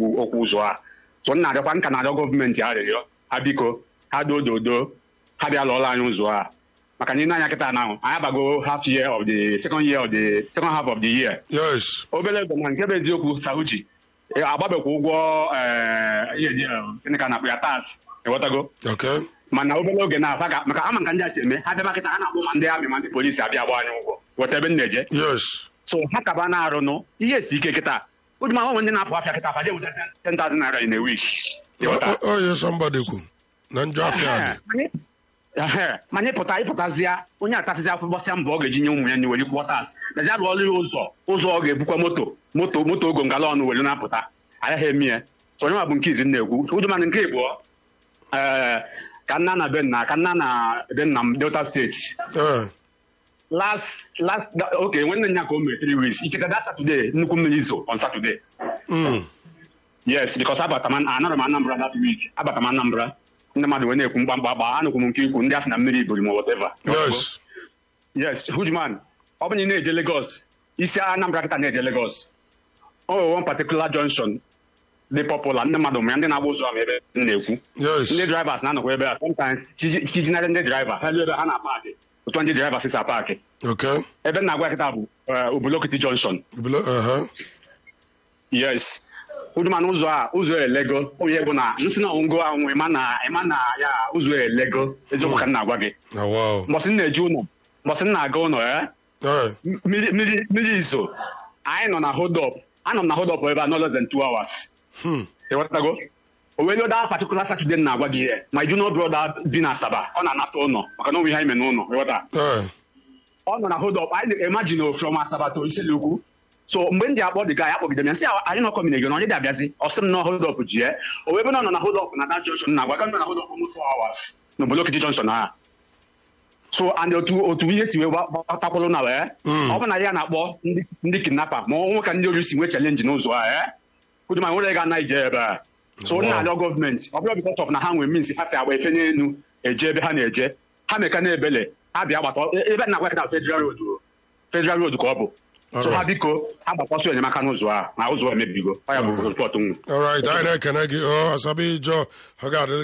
okwu okwu ụzọ a so m na-arịọkwa nka na-arịọ gọọmenti arịrịọ ha biko ha dododo ha bịa lụọla anyị ụzọ a maka na ị na-anya kịta na anyị abago half year of the second year of the second half of the year yes obere ego na nke bụ eziokwu sauji agbabekwa ụgwọ eh, ihe dị, eh, gịnị ka na-akpụ ya tas ịghọtago okay mana obere oge na-afa ka maka ama nka ndị a si eme ha bịa kịta ha na-akpụ ma ndị amị ma ndị polisi abịa agba anyị ụgwọ ghọta ebe m na-eje yes so ha kaba na-arụ nụ ihe si ike kịta ụdịma nwe ndị na-apụ afịa kịta faje weta 10,000 naira in a week ịghọta oye somebody kwu na njọ afịa dị Ehe, ma anyị pụta ịpụtazịa onye atasịzi afọ gbasịa mbọ ọ ga-eji nye ụmụ ya nye were kwụọ tas nazi alụ ọrụ ya ụzọ ụzọ ọ ga-ebukwa moto moto moto ogo ngala ọnụ were na-apụta agaghị eme ya so onye nwa bụ nke izi m na-ekwu ụjụmanụ nke ịbụọ ee ka nna na be nna ka nna na be nna m delta steeti Eh, last last oke nwanne nya ka o mere three weeks iketa that saturday nnukwu mmiri zo on saturday mm, yes because abata m anọrọ m anambra that week abata m anambra ndị mmadụ wee na-ekwu mkpamkpa agba anụkwu m nke ikwu ndị a sị na mmiri buru m whatever yes yes hujman ọ bụrụ na ị na-eje Lagos isi anambra kịta na-eje Lagos o nwere one particular junction dị popular ndị mmadụ ma ya ndị na-agba ụzọ ama ebe m na-ekwu yes ndị drivers na-anọkwa ebe a sometimes chijinarị ndị driver ha elu ebe ha na-apakị otu ndị drivers si apakị okay ebe m na-agwa kịta bụ eh, Obulokiti junction Bilo- uh-huh. yes ụdụmanụ ụzọ a ụzọ elego onye bụ na nsị na ngo ahụ ịma na ịma na ya ụzọ elego eziokwu ka m na-agwa gị Ah, wow mbọsị m na-eje ụlọ mbọsị m na-aga ụlọ ya Eh, mmiri mmiri- mmiri izo anyị nọ na hold up anọ m na hold up ebe a no less than two hours hmm, ịghọtago o wee loda particular Saturday m na-agwa gị ihe my junior brother bi na Asaba ọ na-anata ụlọ maka na onwe ihe anyị mee n'ụlọ ịghọta eh, ọ nọ na hold up anyị na-emagine from Asaba to Iselukwu so mgbe m ji akpọ dị ga ya kpọgide m ya sị anyị nọ kọmine na onye dị abịazi ọ sị m na hold up ji ya o wee ebe na ọ nọ na hold up na that junction na-agwa ka nọ na hold up almost four hours na Obulokiti junction a so and otu otu ihe si wee gbatakwụrụ na wee Mm. ọ bụ na ya na-akpọ ndị ndị kidnapper ma ọ nwe ka ndị ori si nwee chalenji n'ụzọ a ee kuduma nwere ga na ije ebe a so Wow. nna arịọ gọọmenti ọ bụrụ because of na ha nwee means ha si agba efe n'elu eje ebe ha na-eje ha meka na ebele ha bịa gbata ebe na agwa kịta federal road o. federal road ka ọ bụ so ha Alright. biko ha gbakwasị enyemaka n'ụzọ a na ụzọ emebigo ọ ya bụ rịpọtụ nwu all right anyị na-ekene gị ọ asabi ijọ ọ ga-adịrị